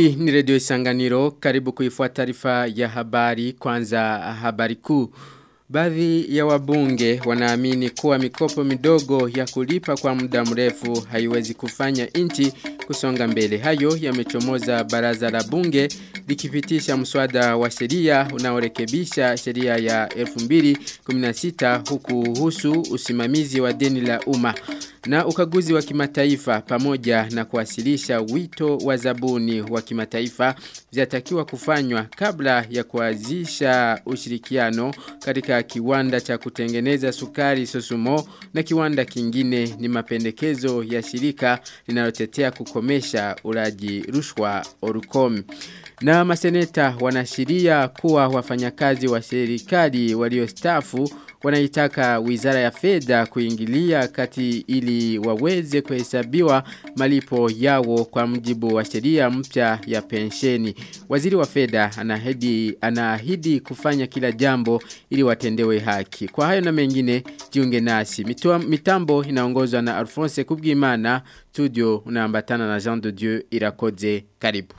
Hii ni redio Isanganiro karibu kuifuata taarifa ya habari kwanza habari kuu. Baadhi ya wabunge wanaamini kuwa mikopo midogo ya kulipa kwa muda mrefu haiwezi kufanya nchi kusonga mbele. Hayo yamechomoza baraza la bunge likipitisha mswada wa sheria unaorekebisha sheria ya 2016 huku husu usimamizi wa deni la umma na ukaguzi wa kimataifa pamoja na kuwasilisha wito wa zabuni wa kimataifa vyatakiwa kufanywa kabla ya kuanzisha ushirikiano katika kiwanda cha kutengeneza sukari Sosumo na kiwanda kingine ni mapendekezo ya shirika linalotetea kukomesha ulaji rushwa Orukom. Na maseneta wanashiria kuwa wafanyakazi wa serikali waliostafu wanaitaka wizara ya fedha kuingilia kati ili waweze kuhesabiwa malipo yao kwa mjibu wa sheria mpya ya pensheni. Waziri wa fedha anahidi anaahidi kufanya kila jambo ili watendewe haki. Kwa hayo na mengine jiunge nasi. Mitua, mitambo inaongozwa na Alphonse Kubwimana, studio unaambatana na Jean de Dieu Irakoze. Karibu.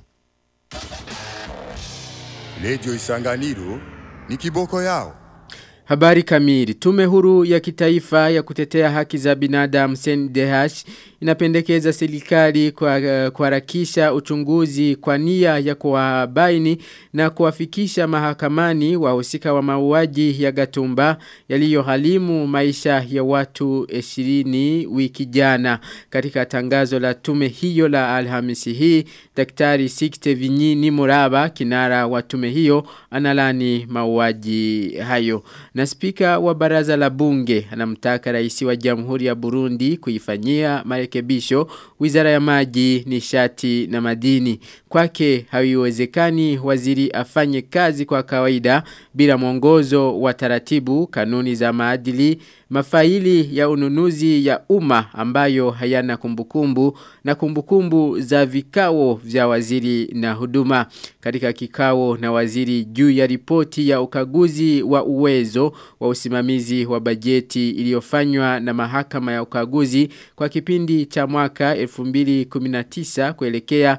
Lejo Isanganiro ni kiboko yao. Habari kamili. Tume huru ya kitaifa ya kutetea haki za binadamu CNDH inapendekeza serikali kuharakisha uchunguzi kwa nia ya kuwabaini na kuwafikisha mahakamani wahusika wa mauaji ya Gatumba yaliyohalimu maisha ya watu 20 wiki jana. Katika tangazo la tume hiyo la Alhamisi hii, Daktari Sixte Vinyini Muraba kinara wa tume hiyo analani mauaji hayo. Na spika wa baraza la bunge anamtaka rais wa Jamhuri ya Burundi kuifanyia marekebisho wizara ya maji, nishati na madini. Kwake haiwezekani waziri afanye kazi kwa kawaida bila mwongozo wa taratibu, kanuni za maadili, mafaili ya ununuzi ya umma ambayo hayana kumbukumbu na kumbukumbu za vikao vya waziri na huduma. Katika kikao na waziri juu ya ripoti ya ukaguzi wa uwezo wa usimamizi wa bajeti iliyofanywa na mahakama ya ukaguzi kwa kipindi cha mwaka 2019 kuelekea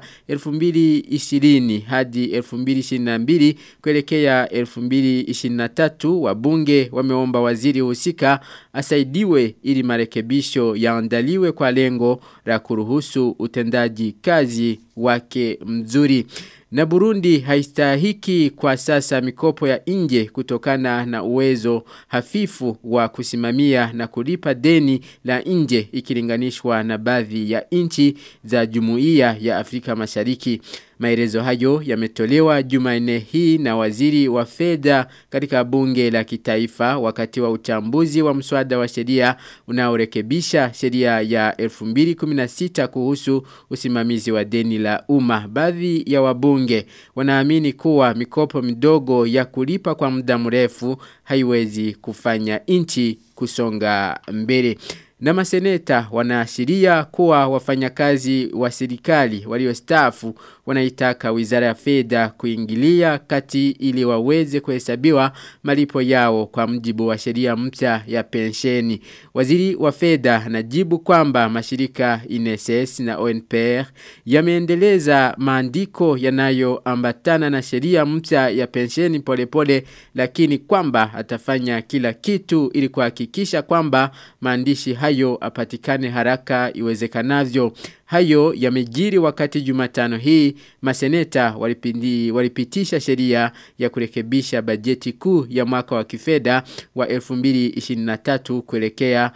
2020 hadi 2022 kuelekea 2023 wabunge wameomba waziri husika asaidiwe ili marekebisho yaandaliwe kwa lengo la kuruhusu utendaji kazi wake mzuri. Na Burundi haistahiki kwa sasa mikopo ya nje kutokana na uwezo hafifu wa kusimamia na kulipa deni la nje ikilinganishwa na baadhi ya nchi za jumuiya ya Afrika Mashariki. Maelezo hayo yametolewa Jumanne hii na waziri wa fedha katika bunge la kitaifa wakati wa uchambuzi wa mswada wa sheria unaorekebisha sheria ya 2016 kuhusu usimamizi wa deni la umma. Baadhi ya wabunge wanaamini kuwa mikopo midogo ya kulipa kwa muda mrefu haiwezi kufanya nchi kusonga mbele. Na maseneta wanaashiria kuwa wafanyakazi wa serikali waliostaafu wanaitaka wizara ya fedha kuingilia kati ili waweze kuhesabiwa malipo yao kwa mjibu wa sheria mpya ya pensheni. Waziri wa fedha anajibu kwamba mashirika INSS na ONPR yameendeleza maandiko yanayoambatana na sheria mpya ya pensheni polepole lakini kwamba atafanya kila kitu ili kuhakikisha kwamba maandishi hayo apatikane haraka iwezekanavyo. Hayo yamejiri wakati Jumatano hii maseneta walipindi, walipitisha sheria ya kurekebisha bajeti kuu ya mwaka wa kifedha wa 2023 kuelekea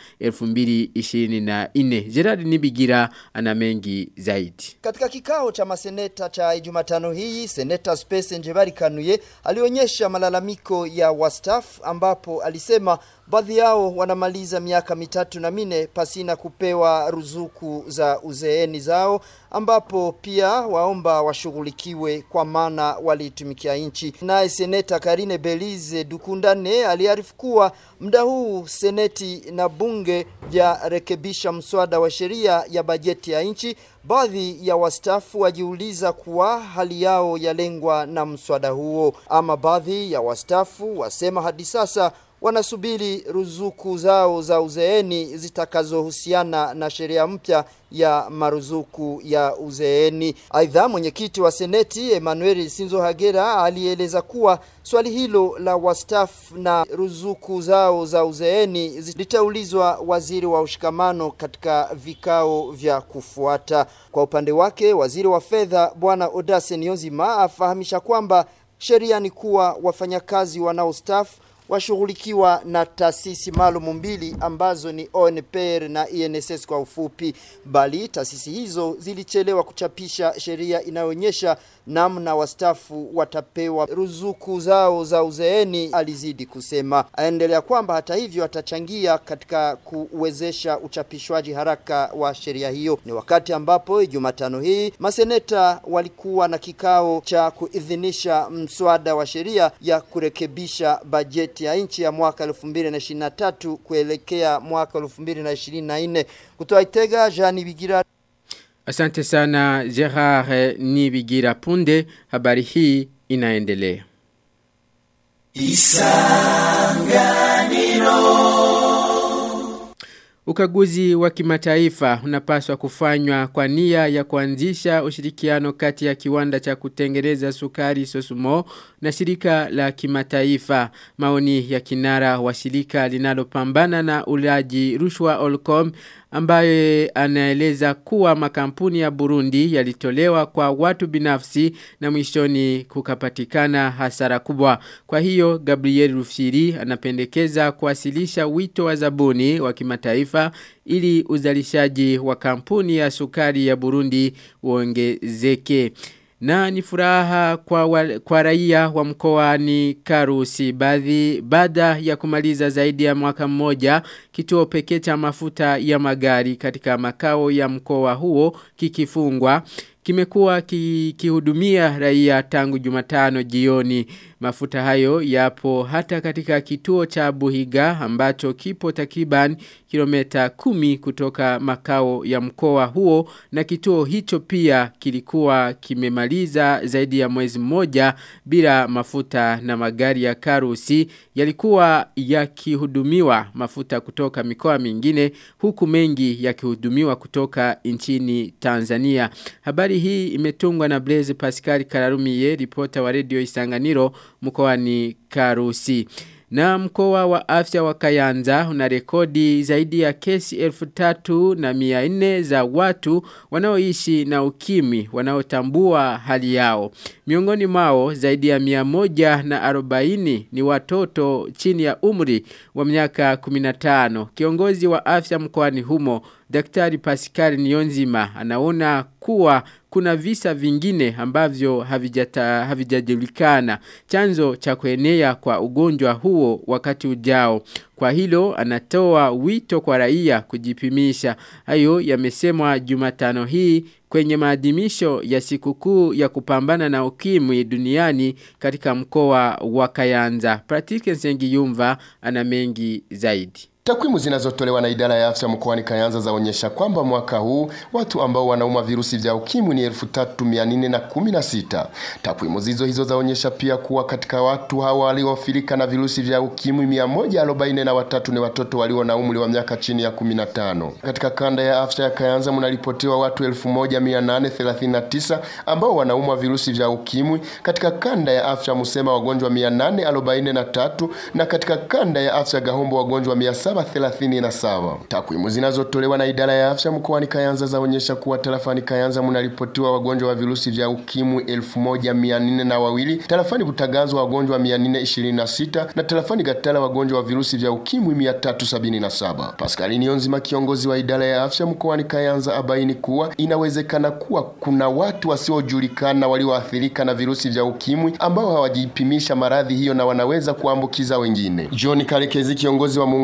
2024. Gerard Nibigira ana mengi zaidi. Katika kikao cha maseneta cha Jumatano hii, seneta Space Njebari Kanuye alionyesha malalamiko ya wastaf ambapo alisema baadhi yao wanamaliza miaka mitatu na mine pasina kupewa ruzuku za uzeeni zao ambapo pia waomba washughulikiwe kwa maana walitumikia nchi. Naye seneta Karine Belize Dukundane aliarifu kuwa muda huu seneti na bunge vya rekebisha mswada wa sheria ya bajeti ya nchi Baadhi ya wastafu wajiuliza kuwa hali yao yalengwa na mswada huo, ama baadhi ya wastafu wasema hadi sasa wanasubiri ruzuku zao za uzeeni zitakazohusiana na sheria mpya ya maruzuku ya uzeeni. Aidha, mwenyekiti wa seneti Emmanuel Sinzo Hagera alieleza kuwa swali hilo la wastaafu na ruzuku zao za uzeeni litaulizwa waziri wa ushikamano katika vikao vya kufuata. Kwa upande wake, waziri wa fedha bwana Odase Niyonzima afahamisha kwamba sheria ni kuwa wafanyakazi wanaostaafu washughulikiwa na taasisi maalum mbili ambazo ni ONPR na INSS kwa ufupi, bali taasisi hizo zilichelewa kuchapisha sheria inayoonyesha namna wastafu watapewa ruzuku zao za uzeeni, alizidi kusema. Aendelea kwamba hata hivyo atachangia katika kuwezesha uchapishwaji haraka wa sheria hiyo. Ni wakati ambapo Jumatano hii maseneta walikuwa na kikao cha kuidhinisha mswada wa sheria ya kurekebisha bajeti ya nchi ya mwaka 2023 kuelekea mwaka 2024. Kutoa Itega, Jean Bigira Asante sana Gerard Nibigira punde habari hii inaendelea. Ukaguzi wa kimataifa unapaswa kufanywa kwa nia ya kuanzisha ushirikiano kati ya kiwanda cha kutengeneza sukari Sosumo na shirika la kimataifa. Maoni ya kinara wa shirika linalopambana na ulaji rushwa Olcom ambaye anaeleza kuwa makampuni ya Burundi yalitolewa kwa watu binafsi na mwishoni kukapatikana hasara kubwa. Kwa hiyo Gabriel Rufiri anapendekeza kuwasilisha wito wa zabuni wa kimataifa ili uzalishaji wa kampuni ya sukari ya Burundi uongezeke. Na ni furaha kwa, wa, kwa raia wa mkoani Karusi baadhi baada ya kumaliza zaidi ya mwaka mmoja kituo pekee cha mafuta ya magari katika makao ya mkoa huo kikifungwa kimekuwa kihudumia raia tangu Jumatano jioni. Mafuta hayo yapo hata katika kituo cha Buhiga ambacho kipo takriban kilomita kumi kutoka makao ya mkoa huo na kituo hicho pia kilikuwa kimemaliza zaidi ya mwezi mmoja bila mafuta na magari ya karusi yalikuwa yakihudumiwa mafuta kutoka mikoa mingine huku mengi yakihudumiwa kutoka nchini Tanzania. Habari hii imetungwa na Blaise Pascal Kararumiye ripota wa Radio Isanganiro mkoani Karusi. Na mkoa wa afya wa Kayanza una rekodi zaidi ya kesi elfu tatu na mia nne za watu wanaoishi na ukimwi wanaotambua hali yao. Miongoni mwao zaidi ya mia moja na arobaini ni watoto chini ya umri wa miaka 15. Kiongozi wa afya mkoani humo Daktari Pascal Nionzima anaona kuwa kuna visa vingine ambavyo havijajulikana chanzo cha kuenea kwa ugonjwa huo wakati ujao. Kwa hilo anatoa wito kwa raia kujipimisha. Hayo yamesemwa Jumatano hii kwenye maadhimisho ya sikukuu ya kupambana na ukimwi duniani katika mkoa wa Kayanza. Pratike Nsengiyumva ana mengi zaidi. Takwimu zinazotolewa na idara ya afya mkoani Kayanza zaonyesha kwamba mwaka huu watu ambao wanauma virusi vya ukimwi ni 3416. Takwimu zizo hizo zaonyesha pia kuwa katika watu hawa walioathirika na virusi vya ukimwi 143 ni watoto walio na umri wa miaka chini ya 15. Katika kanda ya afya ya Kayanza mnaripotiwa watu 1839 ambao wanaumwa virusi vya ukimwi. Katika kanda ya afya Musema wagonjwa 843 na katika kanda ya afya Gahombo wagonjwa 737. Takwimu zinazotolewa na idara ya afya mkoani Kayanza zaonyesha kuwa tarafani Kayanza mnaripotiwa wagonjwa wa virusi vya ukimwi 1402, tarafani Butaganzwa wagonjwa 426 na tarafani Gatala wagonjwa wa virusi vya ukimwi 377. Pascal Nionzima kiongozi wa idara ya afya mkoani Kayanza abaini kuwa inawezekana kuwa kuna watu wasiojulikana walioathirika na virusi vya ukimwi ambao hawajipimisha maradhi hiyo na wanaweza kuambukiza wengine. John Karekezi kiongozi wa muungano wa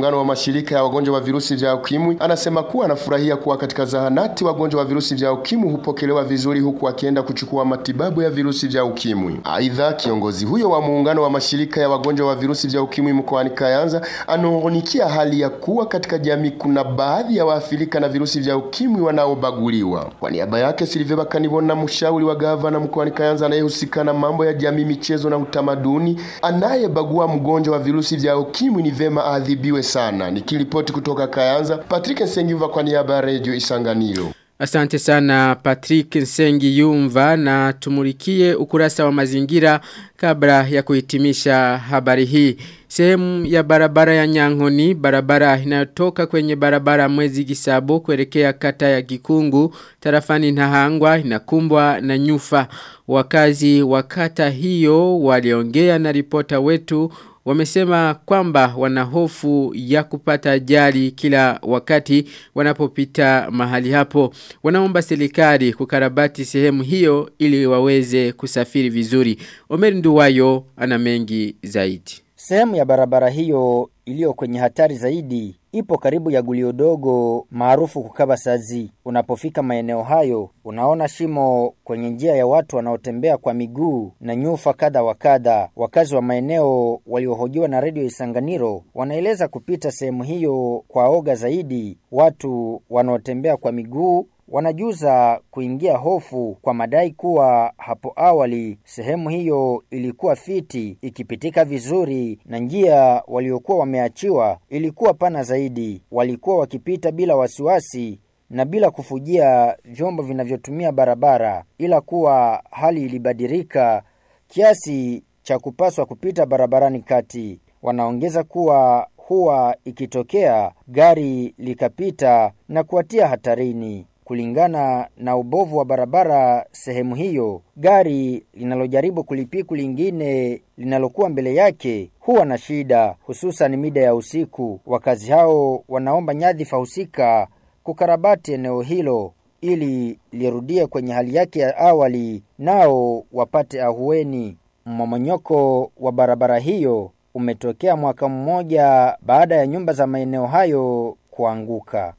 mashirika ya wagonjwa wa virusi vya ukimwi anasema kuwa anafurahia kuwa katika zahanati wagonjwa wa virusi vya ukimwi hupokelewa vizuri huku akienda kuchukua matibabu ya virusi vya ukimwi. Aidha, kiongozi huyo wa muungano wa mashirika ya wagonjwa wa virusi vya ukimwi mkoani Kayanza anongonikia hali ya kuwa katika jamii kuna baadhi ya waathirika na virusi vya ukimwi wanaobaguliwa. Kwa niaba yake Silve Bakanibona, mshauri wa gavana mkoani Kayanza anayehusika na mambo ya jamii, michezo na utamaduni, anayebagua mgonjwa wa virusi vya ukimwi ni vema aadhibiwe sana. Nikiripoti kutoka Kayanza, Patrick Nsengiva kwa niaba ya Radio Isanganiro. Asante sana Patrick Nsengi Yumva na tumulikie ukurasa wa mazingira kabla ya kuhitimisha habari hii. Sehemu ya barabara ya Nyang'oni, barabara inayotoka kwenye barabara mwezi Gisabo kuelekea kata ya Gikungu, tarafani Nahangwa inakumbwa na nyufa. Wakazi wa kata hiyo waliongea na ripota wetu wamesema kwamba wana hofu ya kupata ajali kila wakati wanapopita mahali hapo. Wanaomba serikali kukarabati sehemu hiyo ili waweze kusafiri vizuri. Omer Nduwayo ana mengi zaidi. Sehemu ya barabara hiyo iliyo kwenye hatari zaidi ipo karibu ya gulio dogo maarufu kukaba sazi. Unapofika maeneo hayo, unaona shimo kwenye njia ya watu wanaotembea kwa miguu na nyufa kadha wa kadha. Wakazi wa maeneo waliohojiwa na redio Isanganiro wanaeleza kupita sehemu hiyo kwa oga zaidi. Watu wanaotembea kwa miguu wanajuza kuingia hofu kwa madai kuwa hapo awali sehemu hiyo ilikuwa fiti ikipitika vizuri na njia waliokuwa wameachiwa ilikuwa pana zaidi. Walikuwa wakipita bila wasiwasi na bila kufujia vyombo vinavyotumia barabara, ila kuwa hali ilibadilika kiasi cha kupaswa kupita barabarani kati. Wanaongeza kuwa huwa ikitokea gari likapita na kuwatia hatarini. Kulingana na ubovu wa barabara sehemu hiyo, gari linalojaribu kulipiku lingine linalokuwa mbele yake huwa na shida, hususan mida ya usiku. Wakazi hao wanaomba nyadhifa husika kukarabati eneo hilo ili lirudie kwenye hali yake ya awali, nao wapate ahueni. Mmomonyoko wa barabara hiyo umetokea mwaka mmoja baada ya nyumba za maeneo hayo kuanguka.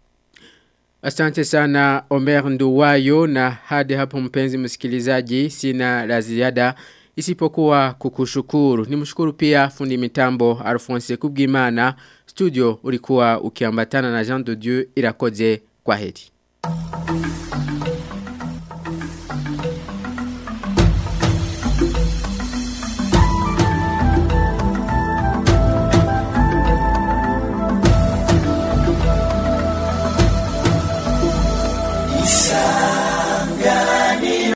Asante sana Omer Nduwayo na hadi hapo mpenzi msikilizaji sina la ziada isipokuwa kukushukuru. Nimshukuru pia fundi mitambo Alphonse Kubwimana. Studio ulikuwa ukiambatana na Jean de Dieu irakoze kwa heri.